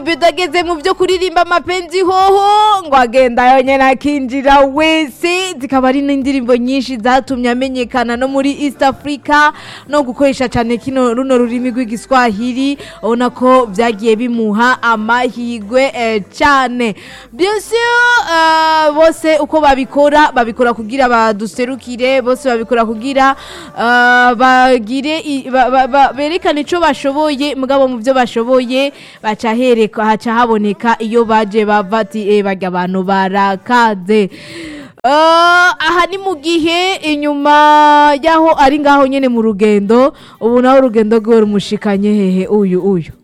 bidageze mu byo kuririmba amapenzi hoho ngo agenda yonyine akinjira wese zikaba ari n'indirimbo nyinshi zatumye amenyekana no muri east africa no gukoresha cyane kino runo rurimi rw'igiswahili ubona ko byagiye bimuha amahirwe eh, cyane bien sûr eh, bose uko babikora babikora kugira baduserukire bose babikora kugira eh, bagire i- ba- ba- ba- berekane icyo bashoboye mugabo mu byo bashoboye baca hereka haca haboneka iyo baje bava ati eh barya abantu barakaze Uh, aha ni mu gihe inyuma y'aho ari ngaho nyine mu rugendo ubu naho urugendo rwe rumushikanye hehe uyu uyu